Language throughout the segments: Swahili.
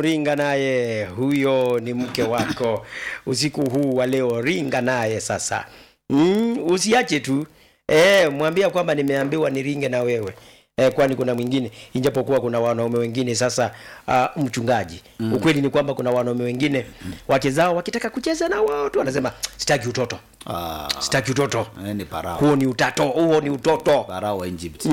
ringa naye, huyo ni mke wako usiku huu wa leo, ringa naye sasa. Mm, usiache tu e, mwambia kwamba nimeambiwa niringe na wewe e, kwani kuna mwingine, ijapokuwa kuna wanaume wengine sasa. Uh, mchungaji mm. ukweli ni kwamba kuna wanaume wengine wake zao wakitaka kucheza na wao tu wanasema sitaki utoto, Ah, sitaki utoto, eh, ni parao huo ni utato, huo ni utoto. parao wa Egypt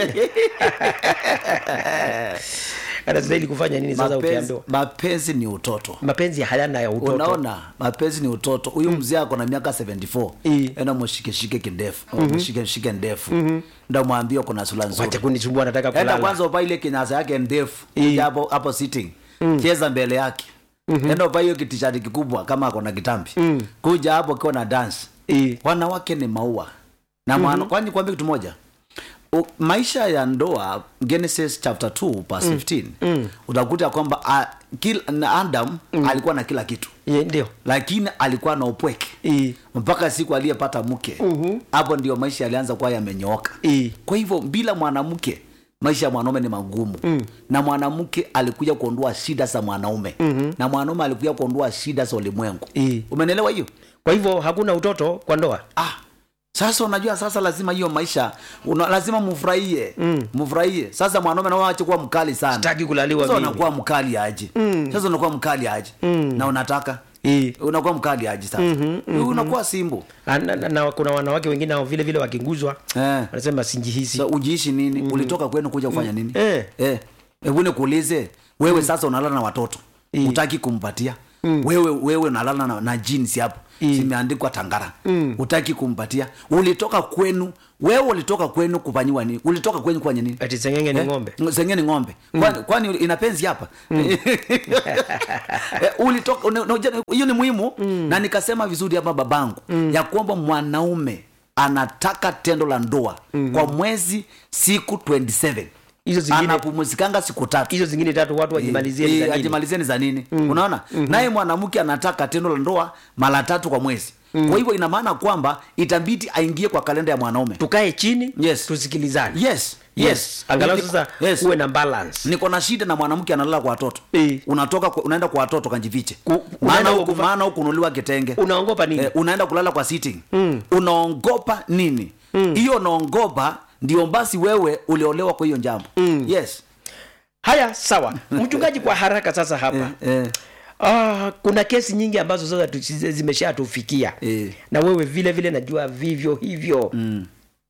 Anastahili kufanya nini sasa mapenzi, ukiambiwa mapenzi ni utoto mapenzi hayana ya utoto? unaona mapenzi ni utoto huyu mzee ako na miaka 74 I. enda mushikeshike kindefu mshike shike ndefu nda mwambie kuna sura Wacha nzuri kunisumbua, nataka enda kulala. kwanza upa ile kinyasa yake ndefu I. kuja hapo hapo sitting cheza mbele yake enda upa hiyo kitishati kikubwa kama ako na kitambi kuja hapo ukiwa na dance I. wanawake ni maua na mwana kwani kwambia kitu moja U, maisha ya ndoa genesis chapter 2 verse 15 utakuta kwamba uh, kil, na adam alikuwa na kila kitu Ye, ndio lakini alikuwa na upweke I. mpaka siku aliyepata mke hapo ndio maisha yalianza kuwa yamenyooka I. kwa hivyo bila mwanamke maisha ya mwanaume ni magumu mm. na mwanamke alikuja kuondoa shida za mwanaume mm-hmm. na mwanaume alikuja kuondoa shida za ulimwengu I. umenelewa hiyo Kwa hivyo hakuna utoto kwa ndoa. ah sasa unajua sasa lazima hiyo maisha una, lazima mfurahie mm. mfurahie sasa mwanaume nao ache kuwa mkali sana Sitaki kulaliwa sasa mimi. unakuwa mkali aje mm. sasa unakuwa mkali aje mm. na unataka I. unakuwa mkali aje sasa mm-hmm, mm-hmm. unakuwa simbu Ah, Na, na, na kuna wanawake wengine hao vile vile wakinguzwa eh. wanasema sinjihisi. so, ujiishi nini mm. ulitoka kwenu kuja kufanya nini Eh. eh. hebu nikuulize wewe sasa unalala na watoto Mm. utaki kumpatia mm. wewe wewe unalala na, na jeans hapo Mm. zimeandikwa tangara mm. utaki kumpatia ulitoka kwenu wewe ulitoka kwenu kufanyiwa nini ulitoka kwenu kufanya nini Ati sengenge ni ng'ombe. sengeni ng'ombe kwani, kwani ina penzi hapa Eh, ulitoka una- unajua, hiyo ni muhimu na nikasema vizuri hapa babangu ya kwamba mwanaume anataka tendo la ndoa kwa mwezi siku 27 Hizo zingine anapumzikanga siku tatu hizo zingine tatu watu wajimalizie ni Eh, za nini? ajimalizeni za nini unaona naye mwanamke anataka tendo la ndoa mara tatu kwa mwezi kwa hivyo ina maana kwamba itabidi aingie kwa kalenda ya mwanaume Tukae chini Yes. tusikilizane. yes Yes. Angalau Niko- sasa yes. uwe na balance. niko na shida na mwanamke analala kwa watoto Eh. unatoka kwa, unaenda kwa watoto kanjifiche Ku- maana unaenda huku kufa- maana huku unuliwa kitenge Unaongopa nini? eh, unaenda kulala kwa sitting mm. unaongopa nini hiyo unaongopa ndio basi wewe uliolewa kwa hiyo jambo mm. yes Haya, sawa. Mchungaji, kwa haraka sasa hapa. eh, Ah, kuna kesi nyingi ambazo sasa tu- zimeshatufikia eh, na wewe vile vile najua vivyo hivyo mm,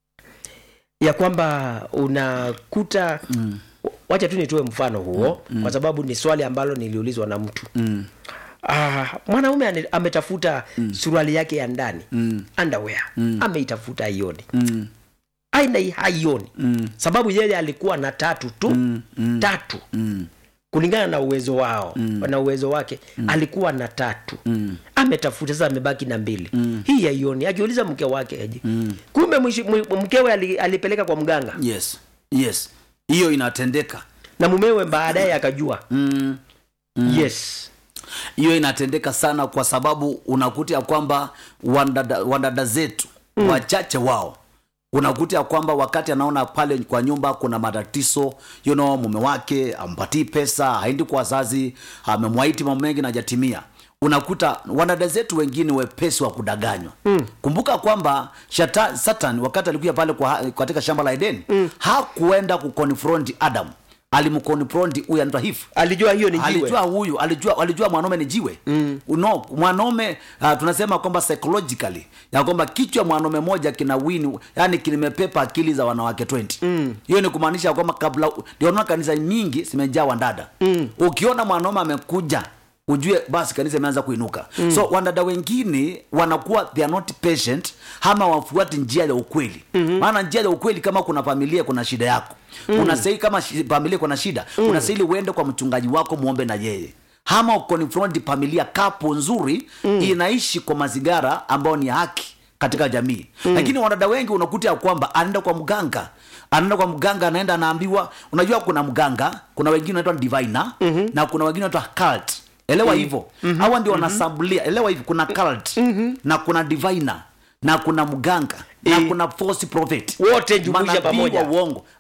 ya kwamba unakuta mm, wacha tu nitoe mfano huo kwa sababu ni swali ambalo niliulizwa na mtu mm, ah, mwanaume ane- ametafuta suruali yake ya ndani mm, underwear ameitafuta haioni mm, aina hii haioni mm, sababu yeye alikuwa na tatu tu mm, mm, tatu mm, kulingana na uwezo wao na uwezo wake alikuwa na tatu mm. ametafuta sasa amebaki na mbili hii haioni akiuliza mke wake aje kumbe mwishi- mwi- mkewe ali, alipeleka kwa mganga yes yes hiyo inatendeka na mumewe baadaye akajua mm. yes hiyo inatendeka sana kwa sababu unakuta ya kwamba wadada, wadada zetu mm. wachache wao unakuta ya kwamba wakati anaona pale kwa nyumba kuna matatizo you know, mume wake ampatii pesa haendi kwa wazazi amemwaiti mambo mengi najatimia unakuta wanadada zetu wengine wepesi wa kudanganywa mm. kumbuka kwamba shata, satan wakati alikuja pale kwa, katika shamba la edeni mm. hakuenda kukonfronti adam alimkonfronti huyu anaitwa hifu alijua hiyo ni jiwe alijua huyu alijua alijua mwanaume ni jiwe mm. no mwanaume uh, tunasema kwamba psychologically ya kwamba kichwa mwanaume moja kina wini yani kimepepa akili za wanawake 20 hiyo ni kumaanisha kwamba kabla ndio unaona kanisa nyingi zimejaa wandada mm. ukiona mwanaume amekuja ujue basi kanisa imeanza kuinuka mm. so wandada wengine wanakuwa they are not patient ama wafuati njia ya ukweli mm-hmm. maana njia ya ukweli kama kuna familia kuna shida yako mm. unastahili kama shi- familia kuna shida mm. unastahili uende kwa mchungaji wako muombe na yeye ama ukonfront familia kapo nzuri mm. inaishi kwa mazingara ambayo ni haki katika jamii mm. lakini wanadada wengi unakuta ya kwamba anaenda kwa mganga anaenda kwa mganga anaenda anaambiwa unajua kuna mganga kuna wengine wanaitwa diviner mm-hmm. na kuna wengine wanaitwa cult elewa hivyo mm-hmm. hawa ndio wanasambulia elewa hivyo kuna cult mm-hmm. na kuna diviner na kuna mganga na Eh. kuna false prophet Wote jumuisha Manabii pamoja. wa uongo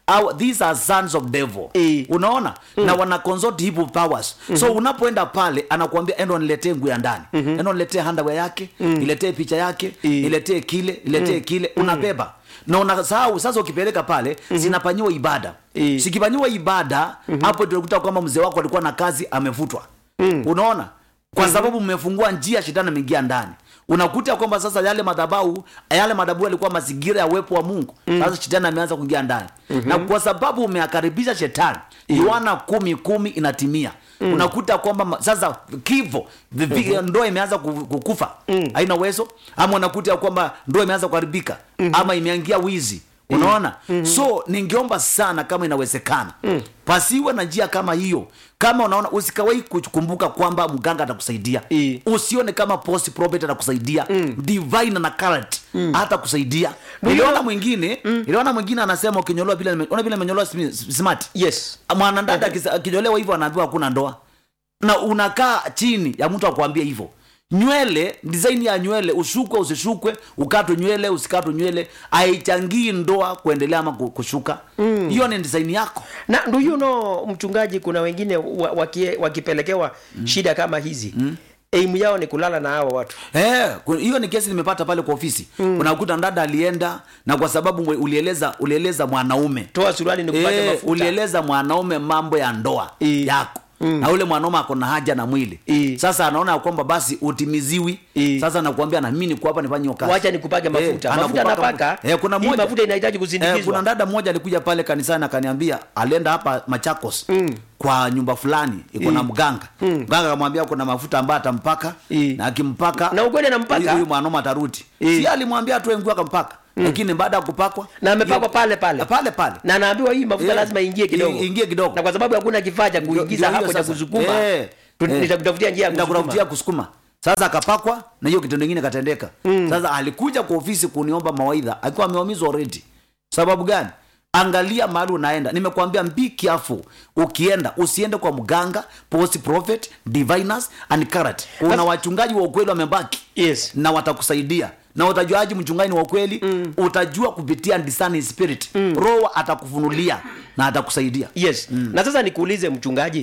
our, these are sons of devil Eh. unaona na wana consort evil powers so unapoenda pale anakuambia endo niletee nguo ya ndani endo niletee handwear yake niletee picha yake Eh. niletee kile niletee kile unabeba na unasahau sasa ukipeleka pale zinafanyiwa ibada Eh. zikifanyiwa ibada hapo tunakuta kwamba mzee wako alikuwa na kazi amevutwa unaona kwa sababu mmefungua njia shetani ameingia ndani unakuta kwamba sasa yale madhabau yale madhabahu yalikuwa mazingira ya uwepo wa mungu sasa shetani ameanza kuingia ndani na kwa sababu umeakaribisha shetani yohana kumi kumi inatimia unakuta kwamba ma- sasa kivo vivi- ndoa imeanza ku- kukufa haina uwezo ama unakuta kwamba ndoa imeanza kuharibika ama imeingia wizi unaona so ningeomba sana kama inawezekana pasiwe na njia kama hiyo kama unaona usikawai kukumbuka kwamba mganga atakusaidia Eh. usione kama post prophet atakusaidia divine na current hata kusaidia niliona mwingine niliona mwingine anasema ukinyolewa vile nime- ona vile amenyolewa smi- smart yes mwanadada akisa- akinyolewa hivyo anaambiwa hakuna ndoa na unakaa chini ya mtu akwambia hivyo nywele design ya nywele ushukwe usishukwe ukatwe nywele usikatwe nywele haichangii ndoa kuendelea ama ku- kushuka hiyo ni design yako na do you know mchungaji kuna wengine wa, wakie, wakipelekewa shida kama hizi mm. aimu yao ni kulala na hao watu Eh, ku- hiyo ni kesi nimepata pale kwa ofisi unakuta dada alienda na kwa sababu mwe- ulieleza ulieleza mwanaume toa suruali ni kupake Eh, mafuta ulieleza mwanaume mambo ya ndoa Eh. yako na ule mwanaume ako na haja na mwili Eh. sasa anaona ya kwamba basi utimiziwi Eh. sasa nakuambia na mimi niko hapa nifanye hiyo kazi wacha nikupake mafuta Eh, mafuta anakupaka anapaka eh, kuna hii mmoja mafuta inahitaji Eh, kuna kusindikizwa dada mmoja alikuja pale kanisani akaniambia alienda hapa machakos mm. kwa nyumba fulani iko na mganga mganga akamwambia kuna mafuta ambayo atampaka Eh. na akimpaka Na ukweli anampaka? huyu- huyu mwanaume atarudi Eh. si alimwambia atoe nguo akampaka lakini baada ya kupakwa na amepakwa hiyo- pale pale pale pale na anaambiwa hii mafuta Eh. lazima ingie kidogo I- ingie kidogo. na kwa sababu hakuna kifaa cha Ndio- kuingiza ndio hapo hiyo cha sasa. kusukuma Eh, tu- eh. nitakutafutia njia ya nitakutafutia kusukuma kusukuma sasa akapakwa na hiyo kitendo ingine katendeka sasa alikuja kwa ofisi kuniomba mawaidha akiwa ameumizwa already sababu gani angalia mahali unaenda nimekuambia be careful ukienda usiende kwa mganga post prophet diviners and current kuna wachungaji wa ukweli wamebaki yes na watakusaidia na utajuaji mchungaji ni wa kweli mm. utajua kupitia discerning spirit mm. roho atakufunulia na atakusaidia yes na sasa nikuulize mchungaji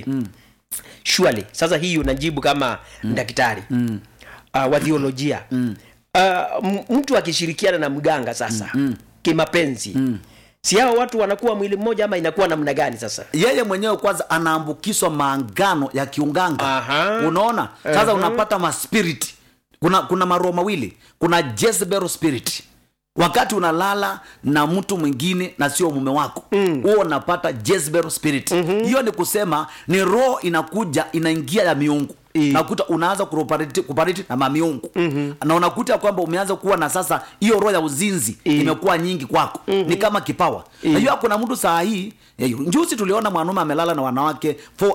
surely sasa hii unajibu kama daktari uh, wa theolojia uh, m- mtu akishirikiana na mganga sasa kimapenzi si hao watu wanakuwa mwili mmoja ama inakuwa namna gani sasa yeye mwenyewe kwanza anaambukizwa maangano ya kiunganga Aha. unaona sasa unapata maspirit kuna kuna maroho mawili kuna Jezebel spirit wakati unalala na mtu mwingine na sio mume wako huo unapata Jezebel spirit hiyo ni kusema ni roho inakuja inaingia ya miungu I. nakuta unaanza kuoperate kuoperate na mamiungu na unakuta kwamba umeanza kuwa na sasa hiyo roho ya uzinzi imekuwa nyingi kwako ni kama kipawa najua kuna mtu saa hii eh, njuzi tuliona mwanaume amelala na wanawake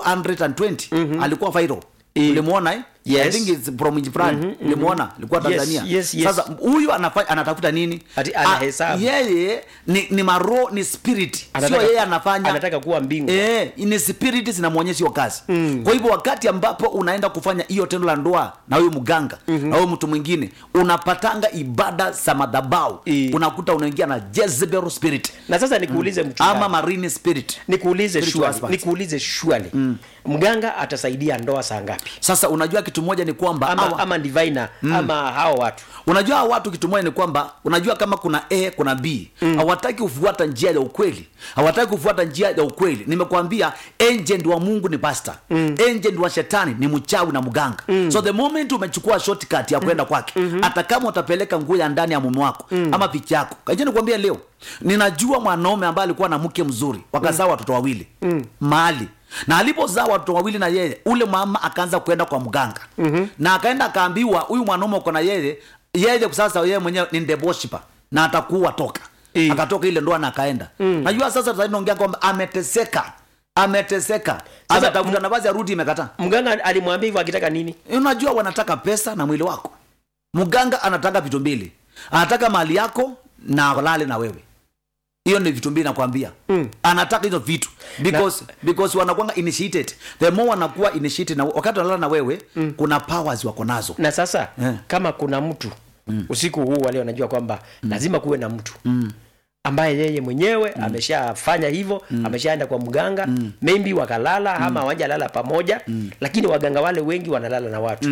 420 alikuwa viral ulimuona eh? Yes. I think it's from nchi fulani ulimuona alikuwa Yes, Tanzania yes, yes. sasa huyu anafa- anatafuta nini Ati Ah, anahesabu. yeye ni, ni maro ni spirit sio Anataka- yeye anafanya anataka kuwa mbingu Eh, ni spirit zinamwonyesha hiyo kazi mm. kwa hivyo wakati ambapo unaenda kufanya hiyo tendo la ndoa na huyu mganga mm-hmm. na huyu mtu mwingine unapatanga ibada za madhabau Eh. unakuta unaingia na Jezebel spirit na sasa nikuulize mchungaji ama marine spirit nikuulize Spiritual shwali aspects. nikuulize shwali mganga atasaidia ndoa saa ngapi sasa unajua kitu moja ni kwamba ama, hawa- ama diviner ama hao watu unajua hawa watu kitu moja ni kwamba unajua kama kuna a kuna b hawataki kufuata njia ya ukweli hawataki kufuata njia ya ukweli nimekwambia agent wa mungu ni pasta mm. agent wa shetani ni mchawi na mganga mm. so the moment umechukua shortcut ya kwenda kwake hata kama utapeleka nguo ya ndani ya mume wako ama picha yako kaja nikwambia leo ninajua mwanaume ambaye alikuwa na mke mzuri wakazaa watoto wawili mahali na alipozaa watoto wawili na yeye ule mama akaanza kwenda kwa mganga mm-hmm. na akaenda akaambiwa huyu mwanaume uko na yeye yeye sasa yeye mwenyewe ni ndeboshipa na atakuwa toka Eh. akatoka ile ndoa na akaenda najua sasa sasa naongea kwamba ameteseka ameteseka Sasa, ametafuta nafasi ya rudi imekataa mganga alimwambia hivyo akitaka nini unajua wanataka pesa na mwili wako mganga anataka vitu mbili anataka mali yako na alale na wewe hiyo ni vitu mbili nakwambia mm. anataka hizo vitu because, because wanakwanga initiated the more wanakuwa initiated na wakati wanalala na wewe mm. kuna powers wako nazo na sasa Eh. kama kuna mtu usiku huu wale wanajua kwamba lazima kuwe na mtu ambaye yeye mwenyewe ameshafanya hivyo ameshaenda kwa mganga maybe wakalala ama hawajalala pamoja lakini waganga wale wengi wanalala na watu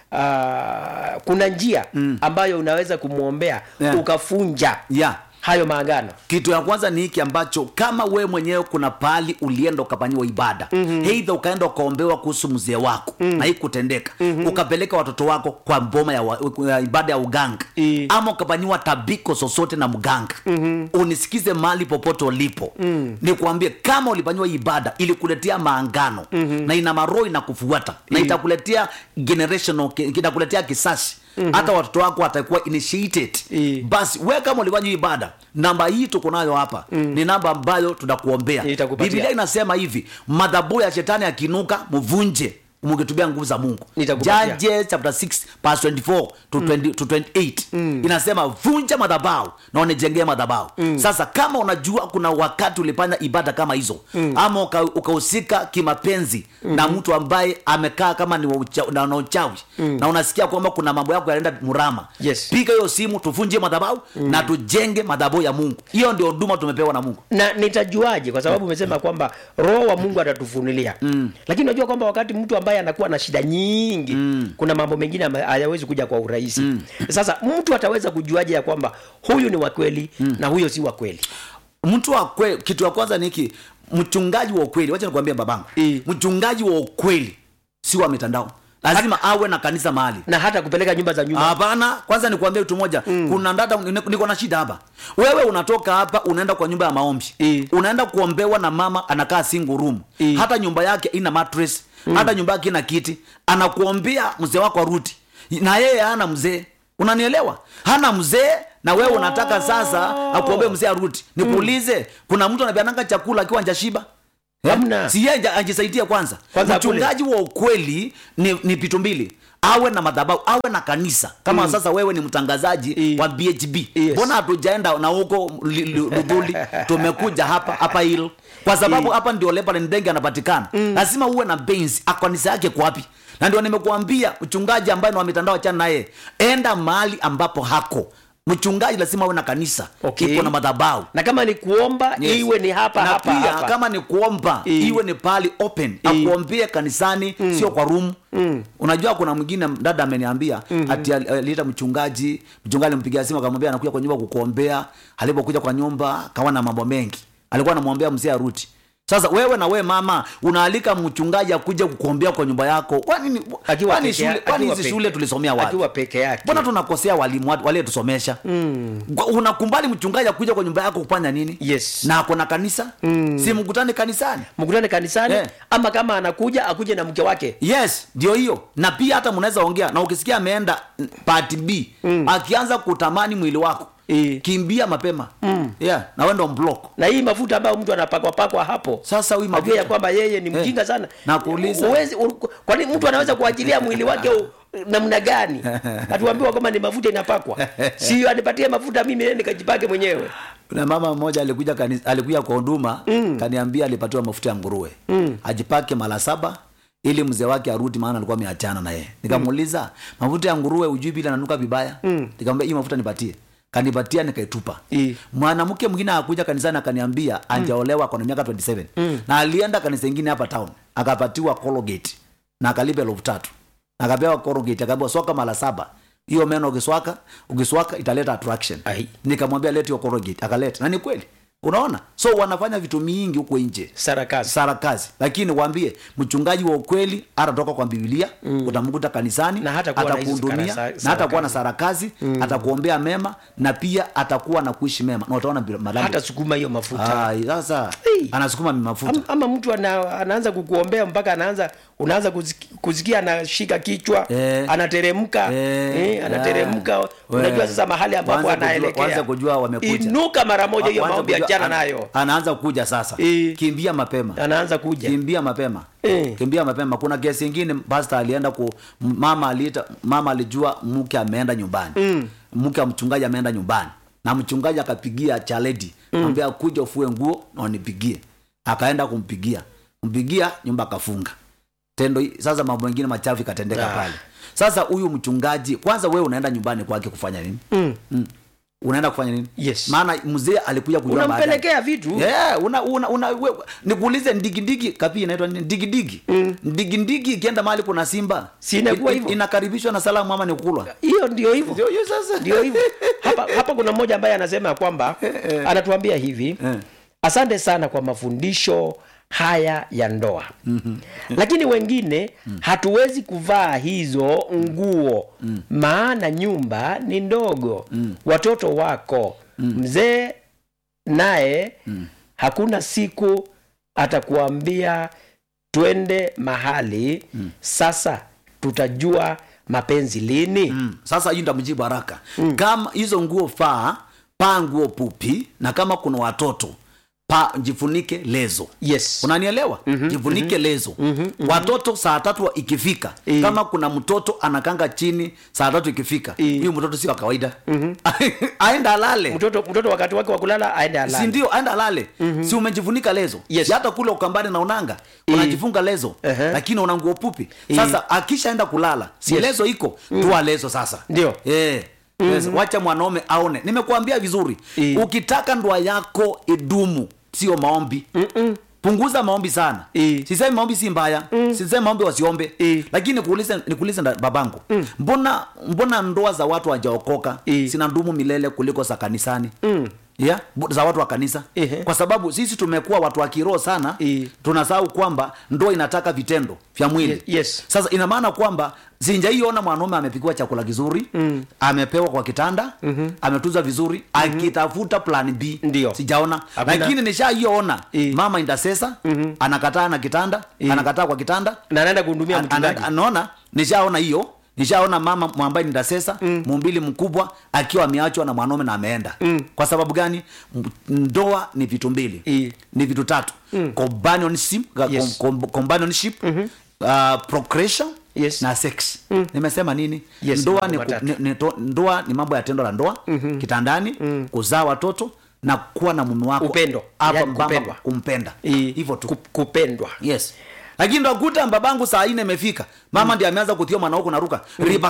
Ah, kuna njia ambayo unaweza kumwombea Yeah. ukafunja yeah hayo maagano kitu ya kwanza ni hiki ambacho kama we mwenyewe kuna pahali ulienda ukafanyiwa ibada mm-hmm. heidha ukaenda ukaombewa kuhusu mzee wako mm-hmm. na hii kutendeka mm-hmm. ukapeleka watoto wako kwa mboma ya, wa, ya ibada ya uganga I. ama ukafanyiwa tabiko sosote na mganga mm-hmm. unisikize mali popote ulipo mm. nikuambie kama ulifanyiwa hii ibada ilikuletea maangano mm-hmm. na ina maroho inakufuata na itakuletea generational itakuletea kisasi mm-hmm. hata watoto wako watakuwa initiated I. basi we kama ulifanya hii ibada namba hii tuko nayo hapa mm. ni namba ambayo tunakuombea Nitakupatia. biblia inasema hivi madhabu ya shetani akinuka mvunje mukitubia nguvu za mungu Nitakupatia. Judges chapter 6 verse 24 to, 20, to 28 inasema vunja madhabau na unijengee madhabau sasa kama unajua kuna wakati ulifanya ibada kama hizo ama uka- ukahusika kimapenzi na mtu ambaye amekaa kama ni wa ucha- na na uchawi na unasikia kwamba kuna mambo yako yanaenda murama Yes. piga hiyo simu tuvunje madhabau na tujenge madhabau ya mungu hiyo ndio huduma tumepewa na mungu na nitajuaje kwa sababu umesema kwamba roho wa mungu atatufunulia mm. lakini unajua kwamba wakati mtu ambaye anakuwa na shida nyingi mm. kuna mambo mengine ama- hayawezi kuja kwa urahisi mm. sasa mtu ataweza kujuaje ya kwamba huyu ni wa kweli mm. na huyo si wa kweli mtu wa kweli kitu ya kwanza ni hiki mchungaji wa ukweli wacha nikwambia babangu I. mchungaji wa ukweli si wa mitandao lazima awe na kanisa mahali na hata kupeleka nyumba za nyumba hapana kwanza nikuambia kitu moja mm. kuna ndada niko- niko na shida hapa wewe unatoka hapa unaenda kwa nyumba ya maombi I. unaenda kuombewa na mama anakaa single room I. hata nyumba yake ina mattress mm. hata nyumba yake ina kiti anakuombea mzee wako aruti na yeye hana mzee unanielewa hana mzee na wewe unataka sasa akuombee mzee aruti nikuulize kuna mtu anapeananga chakula akiwa njashiba Hamna. si yeye ajisaidia kwanza, Kwanza akule. mchungaji wa ukweli ni, ni pitu mbili awe na madhabahu awe na kanisa kama mm. sasa wewe ni mtangazaji I. wa bhb Yes. mbona hatujaenda na huko li- li- ludhuli tumekuja hapa hapa hilo kwa sababu I. hapa ndio lebanon ndenge anapatikana lazima uwe na benzi kanisa yake kwa wapi na ndio nimekuambia mchungaji ambaye ni wa mitandao achana naye enda mahali ambapo hako mchungaji lazima awe na kanisa Okay. iko na madhabahu na kama ni kuomba Yes. iwe ni hapa na hapa pia hapa kama ni kuomba I. iwe ni pahali open I. akuombie kanisani sio kwa room unajua kuna mwingine dada ameniambia ati ali- aliita mchungaji mchungaji alimpigia simu akamwambia anakuja kwa nyumba kukuombea alipokuja kwa nyumba kawa na mambo mengi alikuwa anamwombea mzee aruti sasa wewe na wewe mama unaalika mchungaji akuja kukuombea kwa nyumba yako kwani ni- Akiwa kwani peke shule ya- kwani akiwa hizi peke- shule tulisomea wapi akiwa peke yake mbona tunakosea walimu wa- waliotusomesha mm. unakumbali mchungaji akuja kwa nyumba yako kufanya nini Yes. na ako na kanisa mm. si mkutane kanisani mkutane kanisani Eh. ama kama anakuja akuje na mke wake yes ndio hiyo na pia hata mnaweza ongea na ukisikia ameenda mm, part b mm. akianza kutamani mwili wako I. kimbia mapema mm. yeah, na wendo mblock na hii mafuta ambayo mtu anapakwa pakwa hapo sasa huyu ajue ya mafuta kwamba yeye ni Eh. mjinga sana Nakuuliza. Huwezi- u- kwani mtu anaweza kuachilia mwili wake u- namna gani atuambiwa kwamba ni mafuta inapakwa sio anipatie mafuta mimi nende nikajipake mwenyewe kuna mama mmoja alikuja kanisa, alikuja kwa huduma mm. kaniambia alipatiwa mafuta ya nguruwe mm. ajipake mara saba ili mzee wake arudi maana alikuwa ameachana na yeye nikamuuliza mm. mafuta ya nguruwe ujui bila nanuka vibaya mm. nikamwambia hii mafuta nipatie kanipatia nikaitupa I. mwanamke mwingine akuja kanisani akaniambia anjaolewa akona miaka 27 mm. na alienda kanisa ingine hapa town akapatiwa colgate na akalipa elfu tatu akapewa colgate akaambiwa swaka mara saba hiyo meno ukiswaka ukiswaka italeta attraction Ai. nikamwambia leti hiyo colgate akaleta na ni kweli unaona so wanafanya vitu mingi huko nje sarakasi sarakazi lakini waambie mchungaji wa ukweli atatoka kwa bibilia mm. utamkuta kanisani Na hatakuwa na hizi atakuhudumia sarasa- na atakuwa na sarakazi mm. atakuombea mema na pia atakuwa na kuishi mema na utaona bila- madhambi hata sukuma hiyo mafuta Ai, sasa Hey. anasukuma mafuta Am- ama mtu ana, anaanza kukuombea mpaka anaanza unaanza kuziki- kusikia anashika kichwa Eh. anateremka Eh, eh, anateremka ah. unajua We. sasa mahali ambapo Waanze kujua- anaelekea waanze kujua wamekuja. inuka mara moja hiyo Kwanza maombi kujua- achana ana- nayo anaanza kuja sasa Eh. kimbia mapema anaanza kuja kimbia mapema Eh. kimbia mapema kuna kesi ingine pasta alienda ku m- mama aliita mama alijua mke ameenda nyumbani mm. mke wa mchungaji ameenda nyumbani na mchungaji akapigia chaledi mm. ambia kuja ufue nguo na unipigie akaenda kumpigia kumpigia nyumba akafunga tendo hii- sasa mambo mengine machafu ikatendeka Ah. pale sasa huyu mchungaji kwanza wewe unaenda nyumbani kwake kufanya nini mm. mm. unaenda kufanya nini Yes. maana mzee alikuja kujua baadaye. unampelekea vitu Yeah, una, una, una, we, nikuulize ndigidigi kapi inaitwa nini ndigidigi mm. ndigidigi ikienda mahali kuna simba Si inakuwa in- hivyo? inakaribishwa na salamu ama ni kulwa hiyo ndio hivyo ndio hiyo sasa ndio hivyo hapa, hapa kuna mmoja ambaye anasema kwamba anatuambia hivi Eh. asante sana kwa mafundisho haya ya ndoa mm-hmm. lakini wengine mm. hatuwezi kuvaa hizo nguo mm. maana nyumba ni ndogo mm. watoto wako mm. mzee naye mm. hakuna siku atakuambia twende mahali mm. sasa tutajua mapenzi lini mm. sasa hii ndamjibu haraka mm. kama hizo nguo faa paa nguo pupi na kama kuna watoto pa jifunike lezo yes unanielewa mm-hmm, jifunike mm-hmm, lezo mm-hmm, watoto saa tatu ikifika Eh. kama kuna mtoto anakanga chini saa tatu ikifika Eh. huyu mtoto si wa kawaida aenda alale mtoto mtoto wakati wake wa kulala aende alale si ndio aenda alale mm-hmm. si umejifunika lezo Yes. si hata kule ukambani na unanga unajifunga lezo Ehe. lakini una nguo pupi sasa akishaenda kulala si Yes. lezo iko tua lezo sasa Ndio. eh. Yes. wacha mwanaume aone nimekuambia vizuri Eh. ukitaka ndoa yako idumu sio maombi Mm-mm. punguza maombi sana Eh. sisemi maombi si mbaya mm. sisemi maombi wasiombe Eh. lakini nikuulize nikuulize nda- babangu mm. mbona mbona ndoa za watu wajaokoka Eh. sina ndumu milele kuliko za kanisani mm. yeah? bu- za watu wa kanisa Ehe. kwa sababu sisi tumekuwa watu wa kiroho sana Eh. tunasahau kwamba ndoa inataka vitendo vya mwili Ye- yes. sasa ina maana kwamba sinjaiona mwanaume amepikiwa chakula kizuri mm. amepewa kwa kitanda mm-hmm. ametuzwa vizuri mm-hmm. akitafuta plan b Ndio. sijaona Hakuna. lakini nishaiona Eh. mama indasesa mm-hmm. anakataa na kitanda anakataa kwa kitanda na anaenda kuhudumia An- mchungaji ana- anaona nishaona hiyo nishaona mama ambaye ni dasesa mm. mumbili mkubwa akiwa ameachwa na mwanaume na ameenda mm. kwa sababu gani M- ndoa ni vitu mbili I. ni vitu tatu mm. companionship, Yes. com, com, companionship mm-hmm. uh, procreation Yes. na sex mm. nimesema nini Yes, ndoa mambo ni, ku- matatu. ni, ni, to, ndoa ni mambo ya tendo la ndoa mm-hmm. kitandani mm. kuzaa watoto na kuwa na mume wako Upendo. hapa Yani mbamba kupendwa. kumpenda I- hivyo tu ku- kupendwa yes lakini ndakuta babangu saa ine imefika mama ndi ameanza kutia mwana huku naruka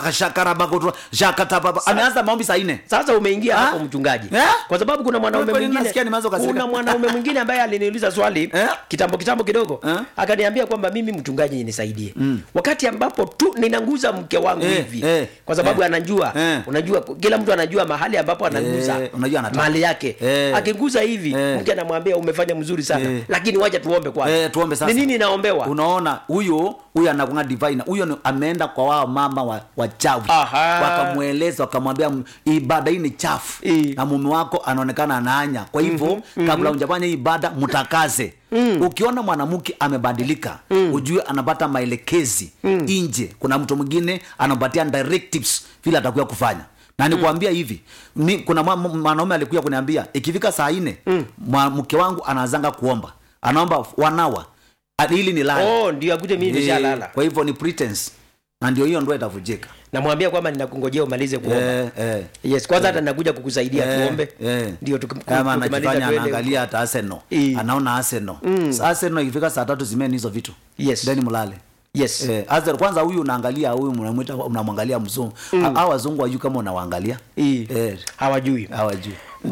ribakashakarabakoshakatababa ameanza maombi saa ine sasa umeingia Ah? hapo mchungaji Eh? kwa sababu kuna mwanaume Kwa nini mwingine nasikia nimeanza kukasirika? kuna mwanaume mwingine ambaye aliniuliza swali Eh? kitambo kitambo kidogo Eh? akaniambia kwamba mimi mchungaji nisaidie wakati ambapo tu ninanguza mke wangu Eh, hivi eh, kwa sababu eh, anajua eh. unajua kila mtu anajua mahali ambapo anaguza Eh, unajua anataka. mali yake Eh. akiguza hivi Eh. mke anamwambia umefanya mzuri sana Eh. lakini wacha tuombe kwanza Eh, tuombe sasa. ni nini naombewa unaona huyo huyo anakunga divine huyo ni- ameenda kwa wao mama wa, wachawi Aha. wakamweleza wakamwambia "M- ibada hii ni chafu Eh. na mume wako anaonekana anaanya kwa hivyo mm-hmm. kabla hujafanya hii ibada mtakaze mm. ukiona mwanamke amebadilika mm. ujue anapata maelekezi mm. nje kuna mtu mwingine anampatia directives vile atakuwa kufanya na nikuambia hivi ni, kuna mwa- mwanaume alikuja kuniambia ikifika saa nne mm. mke wangu anaanzanga kuomba anaomba wanawa ili ni lala oh ndio akute mimi nishalala kwa hivyo ni pretense na ndio hiyo ndoa itavujika namwambia kwamba ninakungojea umalize kuomba eh, eh. yes kwanza hata nakuja kukusaidia Eh, tuombe eh. ndio tuki- kama tukimaliza anajifanya tuende anaangalia hata arsenal Eh. anaona arsenal mm. arsenal ikifika saa tatu zimeni hizo vitu Yes. then mlale yes Eh, Arsenal, kwanza huyu unaangalia huyu unamwita unamwangalia mzungu mm. au wazungu wajuu kama unawaangalia I. eh, hawajui hawajui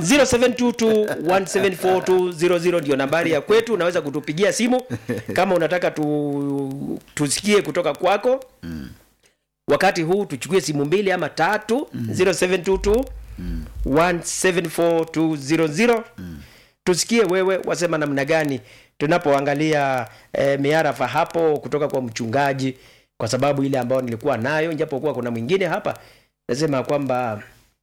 0722174200 ndio nambari ya kwetu unaweza kutupigia simu kama unataka tu, tusikie kutoka kwako mm. wakati huu tuchukue simu mbili ama tatu mm. 0722 174200 tusikie wewe wasema namna gani tunapoangalia eh, miarafa hapo kutoka kwa mchungaji kwa sababu ile ambayo nilikuwa nayo japokuwa kuna mwingine hapa nasema kwamba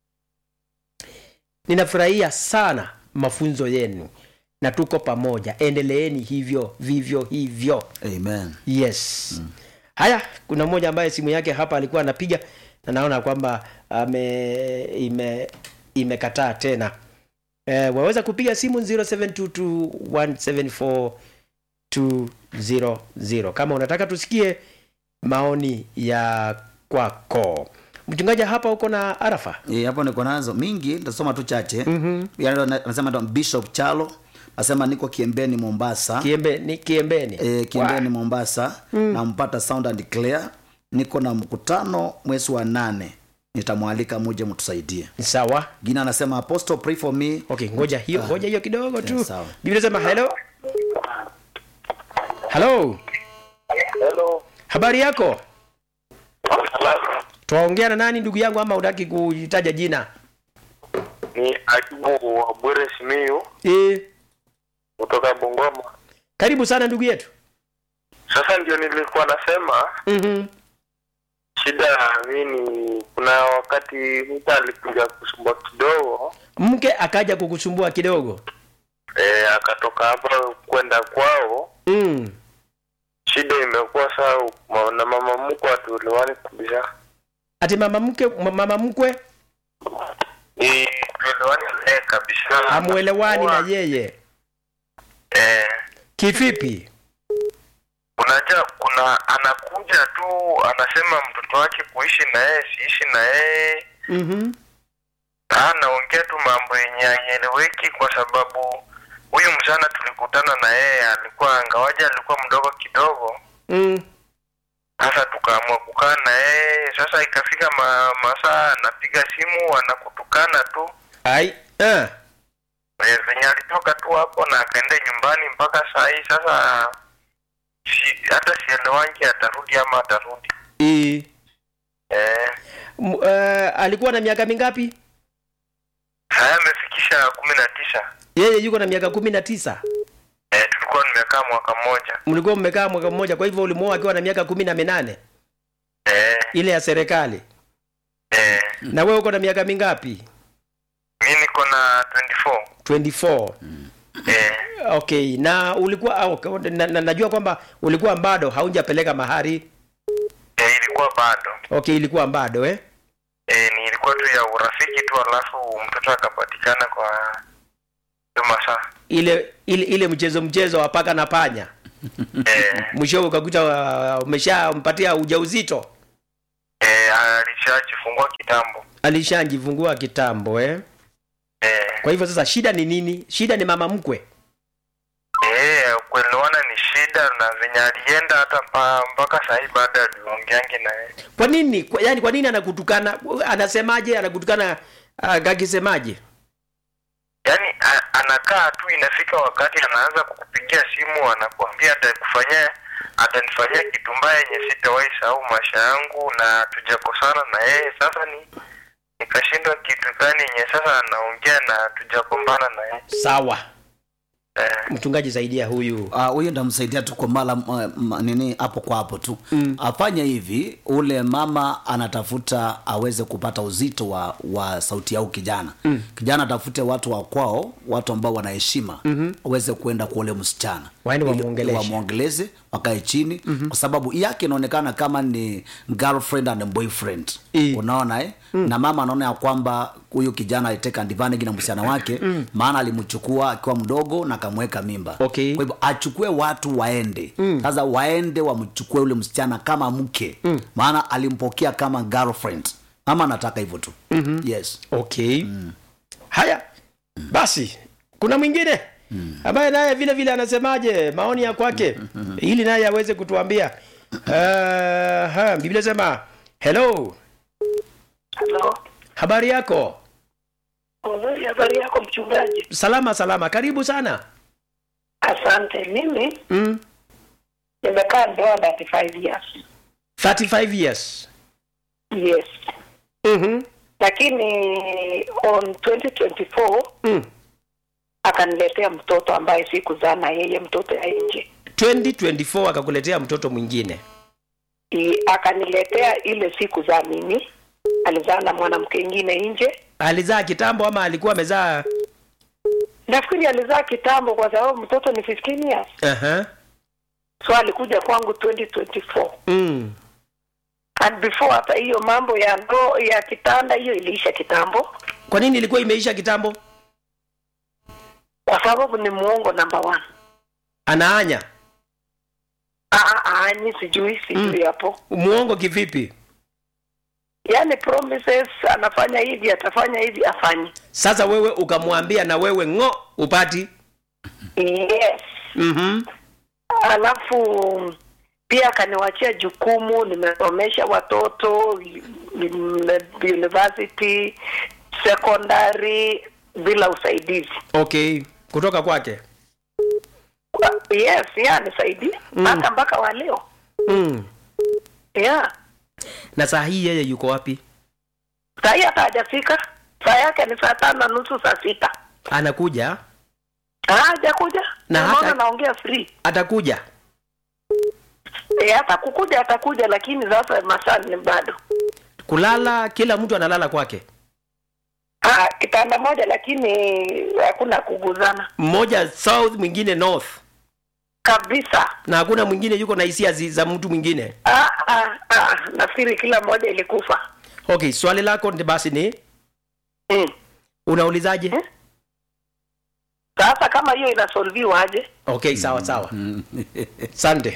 ninafurahia sana mafunzo yenu na tuko pamoja endeleeni hivyo vivyo hivyo amen yes mm. haya kuna mmoja ambaye simu yake hapa alikuwa anapiga na naona kwamba ame ime imekataa tena e, waweza kupiga simu 0722174200 kama unataka tusikie maoni ya kwako mchungaji hapa uko na arafa Eh, hapo niko nazo mingi nitasoma tu chache mm-hmm. anasema ndo bishop chalo asema niko kiembeni mombasa kiembe ni kiembeni e, kiembeni mombasa mm. nampata sound and clear niko na mkutano mwezi wa nane nitamwalika muje mtusaidie sawa gina anasema apostle pray for me okay ngoja hiyo ngoja hiyo kidogo tu Yeah, sawa. biblia sema hello hello Hello. habari yako twaongea na nani ndugu yangu ama utaki kuitaja jina Ni Ayubu wa Bwire Simiyu e, kutoka Bungoma. karibu sana ndugu yetu Sasa ndio nilikuwa nasema mm-hmm. shida mimi, kuna wakati mtu alikuja kusumbua kidogo mke akaja kukusumbua kidogo e, akatoka hapa kwenda kwao. mm. Shida imekuwa saa ma- na mama mkwe hatuelewani kabisa, ati mama mke mama mkwe Ni tuelewani naye kabisa, hamuelewani na Anakuwa- yeye eh, kivipi unajua kuna anakuja tu anasema mtoto wake kuishi na yeye siishi na yeye mm-hmm. anaongea tu mambo yenye haieleweki kwa sababu huyu msichana tulikutana na yeye alikuwa angawaja alikuwa mdogo kidogo mm. sasa tukaamua kukaa na yeye sasa ikafika ma, masaa anapiga simu anakutukana tu ai ah. Eh, venye alitoka tu hapo na akaenda nyumbani mpaka saa hii sasa si, hata sielewangi atarudi ama atarudi e. eh, M- uh, alikuwa na miaka mingapi haya amefikisha kumi na tisa yeye yuko na miaka kumi na tisa eh, tulikuwa nimekaa mwaka mmoja mlikuwa mmekaa mwaka mmoja kwa hivyo ulimwoa akiwa na miaka kumi na minane eh, ile ya serikali eh, na wewe uko na miaka mingapi mi niko na 24 24 eh, okay na ulikuwa ah, okay, na, na, najua kwamba ulikuwa bado haujapeleka mahari eh, ilikuwa bado okay ilikuwa bado eh eh, ni ilikuwa tu ya urafiki tu alafu mtoto akapatikana kwa hiyo masaa ile ile ile mchezo mchezo wa paka na panya eh, mwishowe ukakuta uh, umeshampatia ujauzito eh, alishajifungua kitambo alishanjifungua kitambo eh eh, kwa hivyo sasa shida ni nini shida ni mama mkwe eh, kuelewana ni shida na venye alienda hata mpa, mpaka sahii baada aliongeangi naye kwa nini kwa, yani kwa nini anakutukana anasemaje anakutukana uh, akisemaje yaani a- anakaa tu inafika wakati anaanza kukupigia simu anakuambia atakufanyia atanifanyia kitu mbaya yenye sitawahi sahau maisha yangu na tujakosana na yeye sasa ni nikashindwa kitu gani yenye sasa anaongea na tujagombana na yeye sawa eh, mchungaji saidia huyu Ah, huyo uh, ndamsaidia tu kwa mara m- m- nini hapo kwa hapo tu mm. afanye hivi ule mama anatafuta aweze kupata uzito wa, wa sauti yao kijana mm. kijana atafute watu wa kwao watu ambao wanaheshima mm-hmm. aweze kuenda kwa ule msichana Waende Ili- wamwongeleshe. wamwongeleze wakae chini mm-hmm. kwa sababu yake inaonekana kama ni girlfriend and boyfriend I. unaona eh? mm. na mama anaona ya kwamba huyu kijana aliteka advantage na msichana wake mm. maana alimchukua akiwa mdogo na akamweka mimba Okay. kwa hivyo achukue watu waende sasa waende wamchukue ule msichana kama mke mm. maana alimpokea kama girlfriend mama anataka hivyo tu mm-hmm. yes okay haya basi kuna mwingine ambaye naye vile vile anasemaje maoni ya kwake ili naye aweze kutuambia uh, biblia sema hello Halo. habari yako Nzuri, habari yako mchungaji? salama salama karibu sana Asante. Mimi mm. nimekaa ndoa 35 years. 35 years Yes. mm-hmm. Lakini on 2024 mm. akaniletea mtoto ambaye sikuzaa na yeye, mtoto ya nje. 2024 akakuletea mtoto mwingine I- Akaniletea ile sikuzaa mimi, alizaa na mwanamke ingine nje. alizaa kitambo ama alikuwa amezaa Nafikiri alizaa kitambo, kwa sababu mtoto ni 15 years, uh-huh. so alikuja kwangu 2024 mm. and before hata hiyo mambo ya ndo ya kitanda hiyo iliisha kitambo kwa nini ilikuwa imeisha kitambo kwa sababu ni muongo number one anaanya Ah, ah, ni sijui sijui hapo muongo kivipi yaani promises anafanya hivi atafanya hivi afanye sasa wewe ukamwambia na wewe ng'o upati yes mm-hmm. alafu pia akaniwachia jukumu nimesomesha watoto mm, university secondary bila usaidizi okay kutoka kwake yes ya nisaidia hata mpaka wa leo mm. yeah na saa hii yeye yuko wapi sahii hata hajafika saa yake ni saa tano na nusu saa sita anakuja Ah, hajakuja Na Ndio hata- maana naongea free atakuja e, hata kukuja atakuja lakini sasa masaa ni bado kulala kila mtu analala kwake ah, kitanda moja lakini hakuna kuguzana mmoja south mwingine north kabisa na hakuna mwingine yuko na hisia zi- za mtu mwingine ah, ah, ah, nafikiri kila mmoja ilikufa okay swali lako ndi basi ni mm. unaulizaje Eh? sasa kama hiyo inasolviwa aje okay sawa sawa sande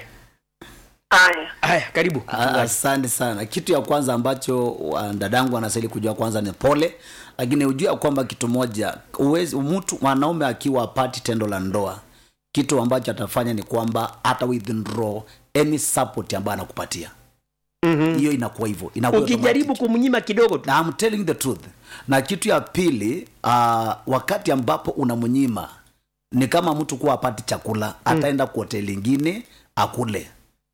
haya haya karibu Ah, asante sana kitu ya kwanza ambacho wa- dadangu anastahili kujua kwanza ni pole lakini ujue ya kwamba kitu moja uwezi, mtu mwanaume akiwa apati tendo la ndoa kitu ambacho atafanya ni kwamba hata withdraw any support ambayo anakupatia Mhm. hiyo inakuwa hivyo inakuwa ukijaribu automatic. kumnyima kidogo tu na I'm telling the truth na kitu ya pili uh, wakati ambapo unamnyima ni kama mtu kuwa apati chakula ataenda kwa hoteli ingine akule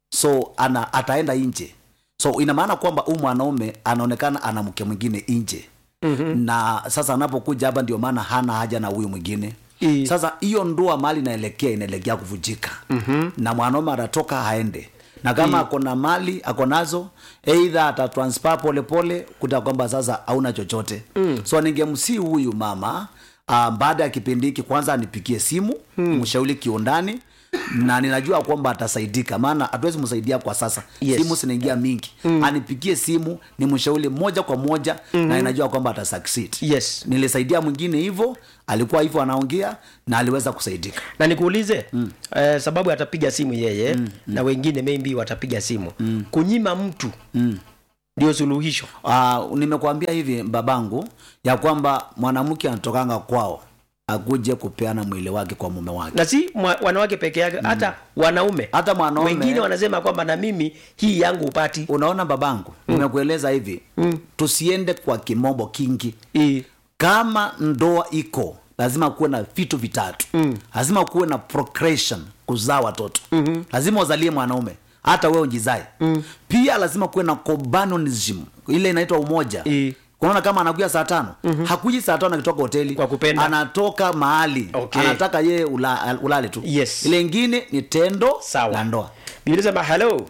so ana ataenda nje so ina maana kwamba huu mwanaume anaonekana ana mke mwingine nje mm-hmm. na sasa anapokuja hapa ndio maana hana haja na huyu mwingine I- sasa hiyo ndoa mali inaelekea inaelekea kuvujika mm-hmm. na mwanaume atatoka haende na kama ako na mali ako nazo eidha atatransfer polepole kuta kwamba sasa hauna chochote mm. so ningemsii huyu mama uh, baada ya kipindi hiki kwanza anipigie simu mm. mshauri kiundani na ninajua kwamba atasaidika maana hatuwezi msaidia kwa sasa Yes. simu zinaingia mingi mm. anipigie simu ni mshauri moja kwa moja mm-hmm. na ninajua kwamba atasucceed yes nilisaidia mwingine hivyo alikuwa hivyo anaongea na aliweza kusaidika na nikuulize mm. eh, sababu atapiga simu yeye mm, mm. na wengine maybe watapiga simu mm. kunyima mtu mm. ndio suluhisho uh, nimekuambia hivi babangu ya kwamba mwanamke anatokanga kwao akuje kupeana mwili wake kwa mume wake na si mwa, wanawake peke yake hata wanaume hata mwanaume wengine wanasema kwamba na mimi hii yangu upati unaona babangu nimekueleza hivi Mm. tusiende kwa kimombo kingi I, kama ndoa iko lazima kuwe na vitu vitatu mm. lazima kuwe na procreation kuzaa watoto mm-hmm. lazima uzalie mwanaume hata wewe ujizae mm. pia lazima kuwe na companionism ile inaitwa umoja I. unaona kama anakuja saa tano mm-hmm. hakuji saa tano akitoka hoteli Kwa kupenda. anatoka mahali Okay. anataka yeye ula, ulale tu Yes. ile ingine ni tendo Sawa. la ndoa Biblia inasema hello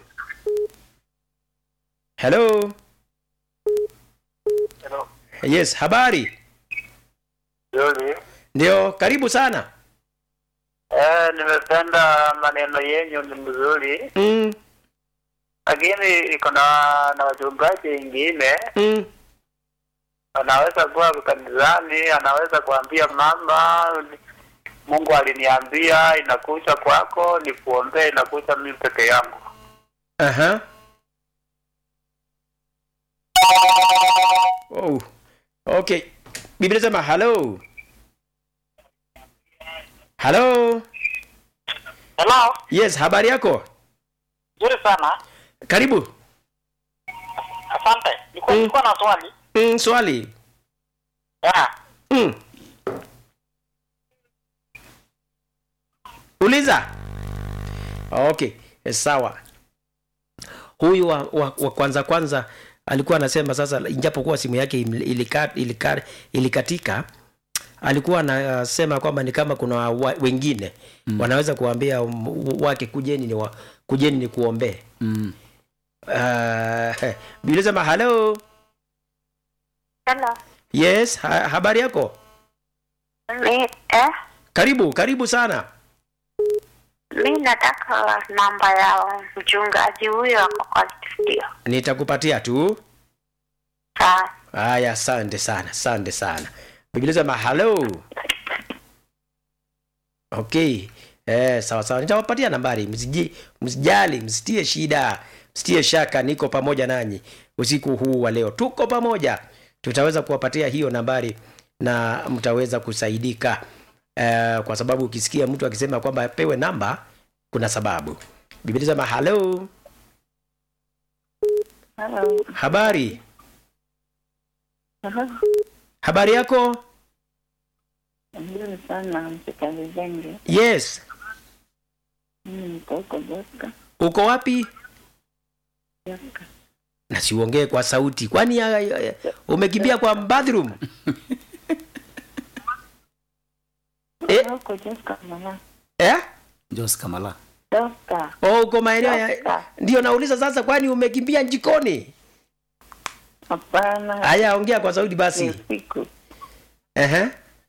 hello Hello. yes habari Yoli. ndio karibu sana Eh, nimependa maneno yenyu ni mzuri, mm, lakini iko na na wachungaji wengine mm. anaweza kuwa kanisani, anaweza kuambia mama, Mungu aliniambia inakuja kwako, nikuombee, inakuja mimi peke yangu. Aha. Oh. Okay. Biblia inasema hello. Hello. Hello, Yes, habari yako? nzuri sana. Karibu. Asante. Nilikuwa Mm. nilikuwa na swali. Mm, swali. Yeah. Mm. Uliza. Okay, eh, sawa. Huyu wa, wa, wa kwanza kwanza alikuwa anasema sasa, ijapokuwa simu yake im- ilika, ilika, ilikatika alikuwa anasema kwamba ni kama kuna wa, wengine mm. wanaweza kuambia um, wake kujeni ni wa, kujeni ni kuombee mm. uh, Biblia sema hello Hello. yes ha, habari yako Mi, eh, karibu karibu sana mi nataka namba ya mchungaji huyo ako kwa studio. nitakupatia tu Sawa. haya asante sana asante sana biblia sema hello okay eh, sawa sawa nitawapatia nambari msiji msijali msitie shida msitie shaka niko pamoja nanyi usiku huu wa leo tuko pamoja tutaweza kuwapatia hiyo nambari na mtaweza kusaidika eh, kwa sababu ukisikia mtu akisema kwamba apewe namba kuna sababu biblia sema hello Hello. habari Hello. habari yako Nzuri sana mchikazi Zenge. yes Mimi niko huko Joska. uko wapi Joska. na siuongee kwa sauti kwani ya, ya, ya, umekimbia kwa bathroom Eh? Huko Joska mama. eh? jos kamala Joska. oh, uko maeneo ya Joska. ndio nauliza sasa kwani umekimbia jikoni Hapana. haya ongea kwa sauti Ni basi usiku. Ehe.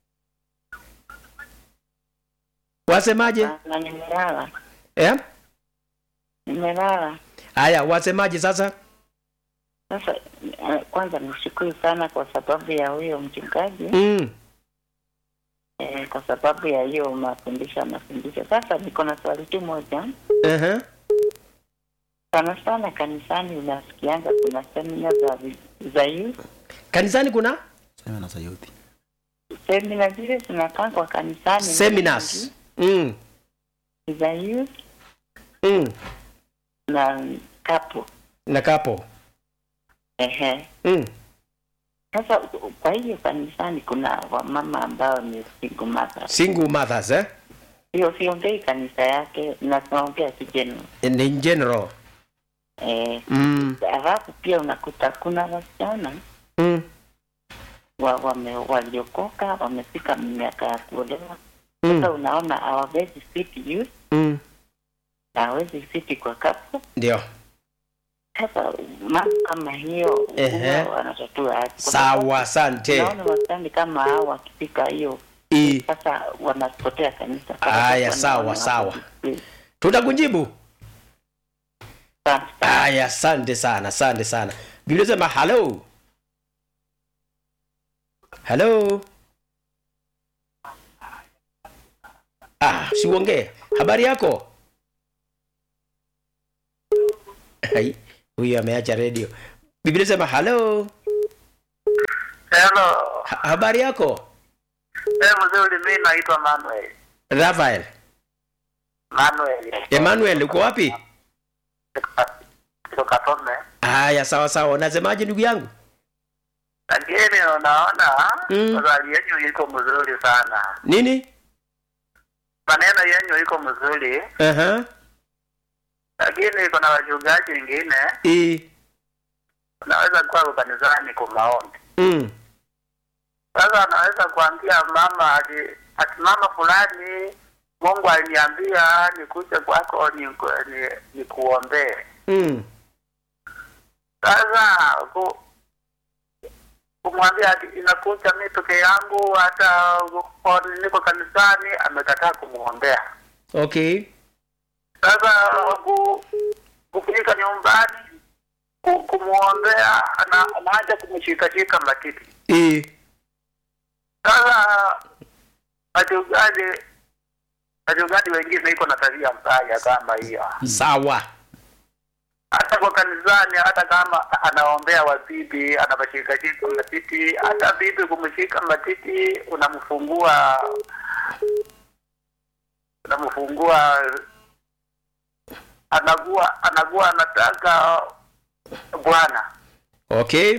wasemaje Na nimelala. eh? Nimelala. haya wasemaje sasa Sasa eh, kwanza nishukuru sana kwa sababu ya huyo mchungaji mm. eh, kwa sababu ya hiyo mafundisho mafundisho. Sasa niko na swali tu moja. Ehe. Sana sana kanisani unasikianga kuna semina za vi- za youth. kanisani kuna sema na sayuti Semina zile zinakaa kwa kanisani seminars mm. ni za youth Mm. na kapo. na kapo Ehe. mm. Sasa kwa hiyo kanisani kuna wamama ambao ni single mothers. single mothers eh? Hiyo siongei kanisa yake, naongea tu general. in general Eh, mm. alafu pia unakuta kuna wasichana Mm. wa, wame, waliokoka wamefika miaka ya kuolewa. Sasa Mm. unaona hawawezi fit youth Mm. na hawezi fit kwa kapo. ndio Sasa mambo kama hiyo Ehe. huwa wanatatua aje? Kwa sawa sababu asante Naona wasichana kama hao wakifika hiyo I. sasa wanapotea kanisa. Aya, Wanaona sawa, wako sawa. display. tutakujibu Asante sana. aya asante sana asante sana biblia sema halo halo ah siuongee habari yako Hai, huyu ameacha redio biblia sema halo Hello. ha, habari yako Eh, mzuri, mi naitwa Manuel. rafael Manuel. emmanuel uko wapi Kutoka Tome. haya sawa sawa unasemaje ndugu yangu Lakini unaona Mm. swali yenyu iko mzuri sana. nini Maneno yenyu iko mzuri, uh-huh. lakini kuna wachungaji wengine I. unaweza kuwa kanisani kwa maombi. Mm. Sasa anaweza kuambia mama ati, ati mama fulani Mungu aliniambia nikuje kwako ni, ni, ni kuombee. Mm. Sasa ku, kumwambia ati inakuja mi peke yangu, hata kwa- niko kanisani, amekataa kumwombea. okay Sasa ku, kufika nyumbani ku- kumwombea, ana, anaanza kumshikashika matiti. I. Sasa wachungaji wachungaji wengine iko na tabia mbaya kama hiyo, sawa hata kwa kanisani, hata kama anaombea wabibi, anawashikashika matiti, hata bibi kumshika matiti, unamfungua unamfungua, anakuwa anakuwa anataka bwana okay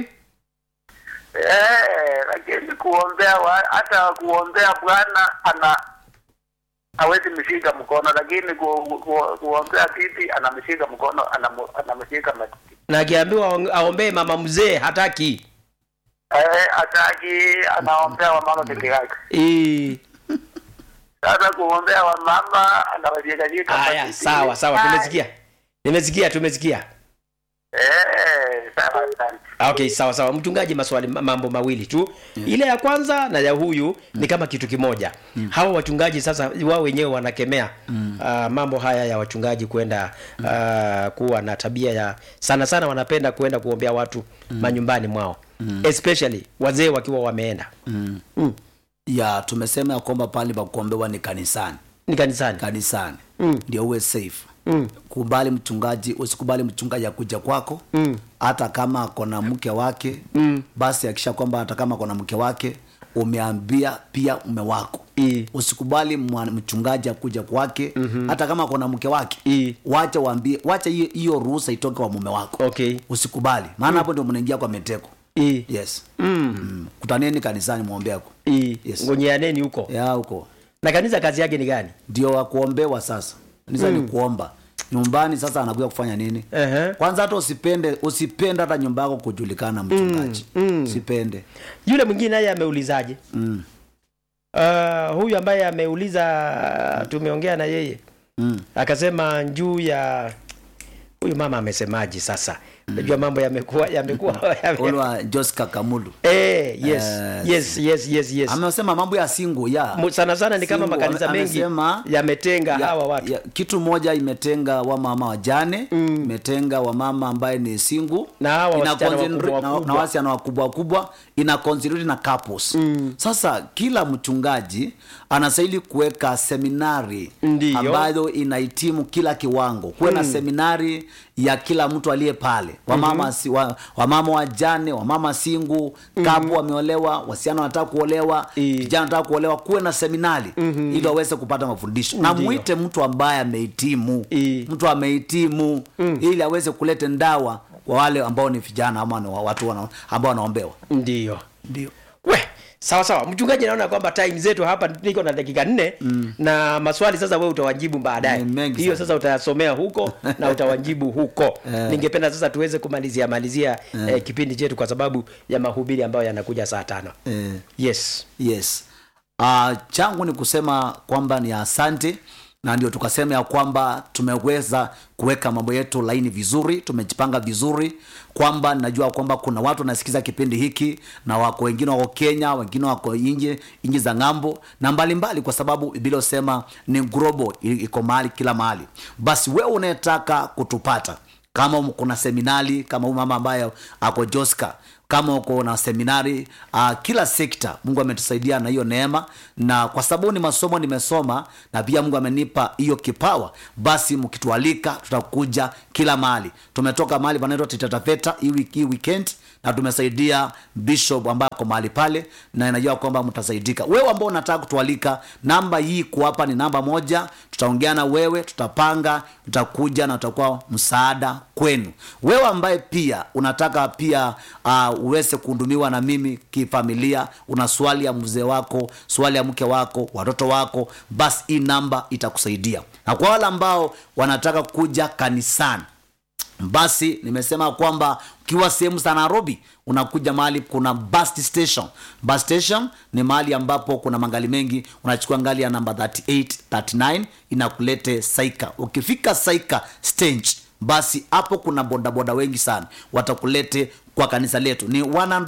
Eh, lakini kuombea wa, hata kuombea Bwana ana hawezi mshika mkono, lakini ku, ku, kuombea bibi anamshika mkono, anamu- anamshika matiti. na akiambiwa aong- aombee mama mzee hataki Eh, hataki anaombea wamama peke yake. I. Sasa kuombea wamama anawashikashika haya matiti. sawa sawa Ai, tumesikia nimesikia tumesikia Eh, sawa asante. okay sawa sawa mchungaji maswali ma- mambo mawili tu ile ya kwanza na ya huyu ni kama kitu kimoja hawa wachungaji sasa wao wenyewe wanakemea uh, mambo haya ya wachungaji kwenda uh, kuwa na tabia ya sana sana wanapenda kuenda kuombea watu manyumbani mwao especially wazee wakiwa wameenda mm. mm. ya tumesema ya kwamba pale pa kuombewa ni kanisani ni kanisani kanisani Mm. ndio uwe safe mm. kubali mchungaji usikubali mchungaji akuja kwako Mm. hata kama akona mke wake Mm. basi akisha kwamba hata kama akona mke wake umeambia pia mume wako I. usikubali mwa- mchungaji akuja kwake mm-hmm. hata kama kuna mke wake I. wacha waambie wacha hiyo- hiyo ruhusa itoke kwa mume wako okay usikubali maana hapo ndio mnaingia kwa meteko I. yes mm. kutaneni kanisani mwombeako I. Yes. ngonyeaneni huko ya huko na kanisa kazi yake ni gani ndio wakuombewa sasa nisa mm. ni kuomba nyumbani sasa anakuja kufanya nini Ehe. kwanza hata usipende usipende hata nyumba yako kujulikana mchungaji mm. mm. usipende yule mwingine naye ameulizaje mm. uh, huyu ambaye ameuliza tumeongea na yeye Mm. akasema juu ya huyu mama amesemaje sasa najua mambo yamekuwa yamekuwa yame... ulwa jos kakamulu eh, yes, Eh, yes, yes, yes, yes. amesema mambo ya singu ya Mu- sana sana ni kama Single, makanisa ame- mengi amesema- yametenga ya, hawa watu ya, kitu moja imetenga wamama wajane mm. imetenga wamama ambaye ni singu Na hawa Ina wasichana concentrate- wakubwa na- wakubwa. na wasichana wakubwa wakubwa ina concentrate na couples mm. sasa kila mchungaji anastahili kuweka seminari Ndiyo. ambayo inahitimu kila kiwango kuwe na seminari ya kila mtu aliye pale wamama mm-hmm. si, wa, wamama wajane wamama singu kapu wameolewa wasichana wanataka kuolewa I. vijana wanataka kuolewa kuwe na seminari mm-hmm. ili waweze kupata mafundisho na Ndiyo. mwite mtu ambaye amehitimu I. mtu amehitimu mm. ili aweze kuleta ndawa kwa wale ambao ni vijana ama ni wa- watu wana, ambao wanaombewa ndio ndio we sawa sawa mchungaji naona kwamba time zetu hapa niko na dakika nne mm. na maswali sasa wewe utawajibu baadaye Ni mengi hiyo sana. sasa utayasomea huko na utawajibu huko Eh. ningependa sasa tuweze kumalizia malizia eh, kipindi chetu kwa sababu ya mahubiri ambayo yanakuja saa tano eh. yes yes uh, changu ni kusema kwamba ni asante na ndio tukasema ya kwamba tumeweza kuweka mambo yetu laini vizuri tumejipanga vizuri kwamba najua kwamba kuna watu wanasikiza kipindi hiki na wako wengine wako kenya wengine wako nje nchi za ng'ambo na mbalimbali mbali, kwa sababu biblia husema ni global i- iko mahali kila mahali basi wewe unayetaka kutupata kama um- kuna seminari kama huyu mama ambaye ako joska kama uko na seminari uh, kila sekta mungu ametusaidia na hiyo neema na kwa sababu ni masomo nimesoma na pia mungu amenipa hiyo kipawa basi mkitualika tutakuja kila mahali tumetoka mahali panaitwa titatafeta hii wiki- hii weekend na tumesaidia bishop ambaye ako mahali pale na inajua kwamba mtasaidika wewe ambao unataka kutualika namba hii kuhapa ni namba moja tutaongea na wewe tutapanga tutakuja na tutakuwa msaada kwenu wewe ambaye pia unataka pia uh, uweze kuhudumiwa na mimi kifamilia una swali ya mzee wako swali ya mke wako watoto wako basi hii namba itakusaidia na kwa wale ambao wanataka kuja kanisani basi nimesema kwamba ukiwa sehemu za nairobi unakuja mahali kuna bus station bus station ni mahali ambapo kuna mangali mengi unachukua ngali ya namba 38 39 inakulete saika ukifika saika stage basi hapo kuna bodaboda wengi sana watakulete kwa kanisa letu ni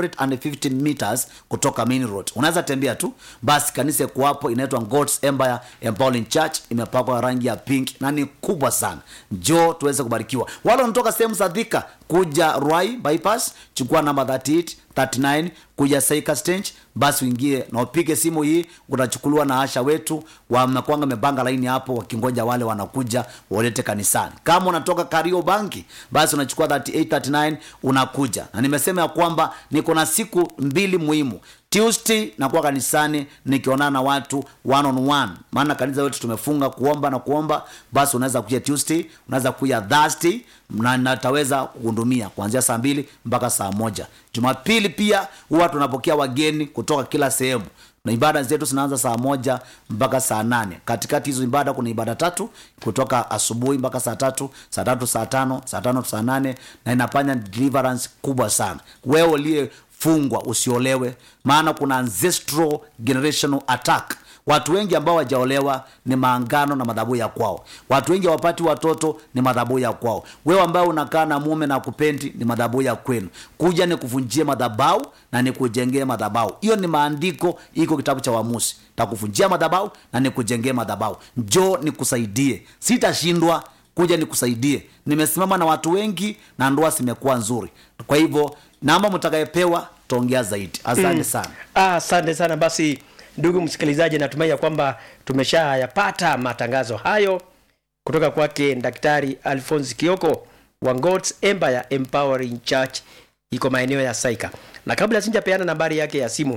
150 meters kutoka main road unaweza tembea tu basi kanisa iko hapo inaitwa God's Empire Empowering Church imepakwa rangi ya pink na ni kubwa sana njoo tuweze kubarikiwa wale wanatoka sehemu za Thika kuja Ruai bypass chukua namba 38 39 kuja Saika stage basi uingie na upige simu hii utachukuliwa na asha wetu wamekwanga wamepanga laini hapo wakingoja wale wanakuja walete kanisani kama unatoka kario banki basi unachukua 38 39 unakuja na nimesema ya kwamba niko na siku mbili muhimu tuesday nakuwa kanisani nikionana na watu one on one maana kanisa wetu tumefunga kuomba na kuomba basi unaweza kuja tuesday unaweza kuja thursday na nataweza kuhudumia kuanzia saa mbili mpaka saa moja jumapili pia huwa tunapokea wageni kutoka kila sehemu na ibada zetu zinaanza saa moja mpaka saa nane katikati hizo ibada kuna ibada tatu kutoka asubuhi mpaka saa tatu saa tatu saa tano saa tano saa nane na inafanya deliverance kubwa sana wewe uliyefungwa usiolewe maana kuna ancestral generational attack watu wengi ambao wajaolewa ni maangano na madhabu ya kwao watu wengi hawapati watoto ni madhabu ya kwao wewe ambao unakaa na mume na kupendi ni madhabu ya kwenu kuja ni kuvunjie madhabau na nikujengee madhabau hiyo ni maandiko iko kitabu cha wamusi takuvunjia madhabau na nikujengee madhabau njoo nikusaidie sitashindwa kuja nikusaidie nimesimama na watu wengi na ndoa zimekuwa nzuri kwa hivyo namba mtakayepewa taongea zaidi asante mm. sana Ah, asante sana basi ndugu msikilizaji natumai ya kwamba tumeshayapata matangazo hayo kutoka kwake daktari alphonse kioko wa God's Empire Empowering Church iko maeneo ya saika na kabla sijapeana nambari yake ya simu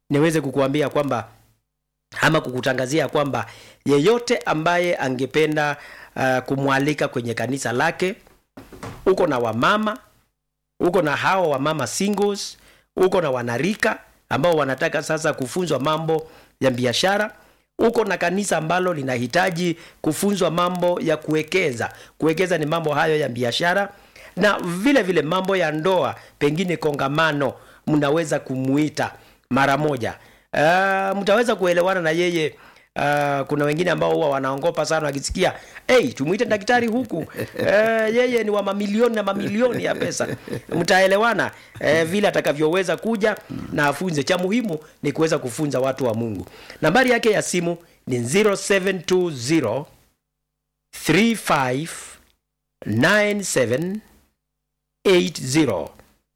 niweze kukuambia kwamba ama kukutangazia kwamba yeyote ambaye angependa uh, kumwalika kwenye kanisa lake uko na wamama uko na hao wamama singles uko na wanarika ambao wanataka sasa kufunzwa mambo ya biashara uko na kanisa ambalo linahitaji kufunzwa mambo ya kuwekeza kuwekeza ni mambo hayo ya biashara na vile vile mambo ya ndoa pengine kongamano mnaweza kumuita mara moja uh, mtaweza kuelewana na yeye Uh, kuna wengine ambao huwa wanaongopa sana wakisikia hey, tumuite daktari huku uh, yeye ni wa mamilioni na mamilioni ya pesa mtaelewana uh, vile atakavyoweza kuja na afunze cha muhimu ni kuweza kufunza watu wa mungu nambari yake ya simu ni 0720 35 97 80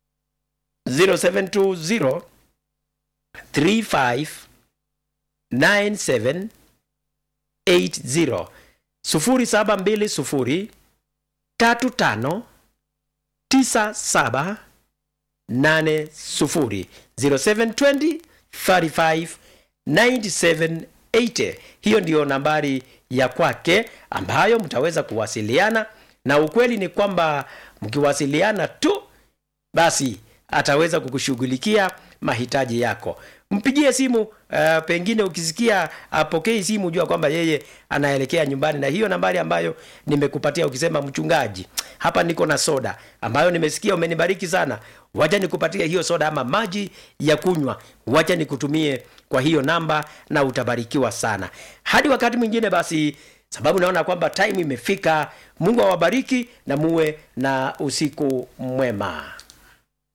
0720 35 97 80 0720 35 97 80 0720 35 97 80 hiyo ndiyo nambari ya kwake ambayo mtaweza kuwasiliana na ukweli ni kwamba mkiwasiliana tu basi ataweza kukushughulikia mahitaji yako mpigie simu uh, pengine ukisikia apokei simu jua kwamba yeye anaelekea nyumbani na hiyo nambari ambayo nimekupatia ukisema mchungaji hapa niko na soda ambayo nimesikia umenibariki sana wacha nikupatie hiyo soda ama maji ya kunywa wacha nikutumie kwa hiyo namba na utabarikiwa sana hadi wakati mwingine basi sababu naona kwamba time imefika mungu awabariki na muwe na usiku mwema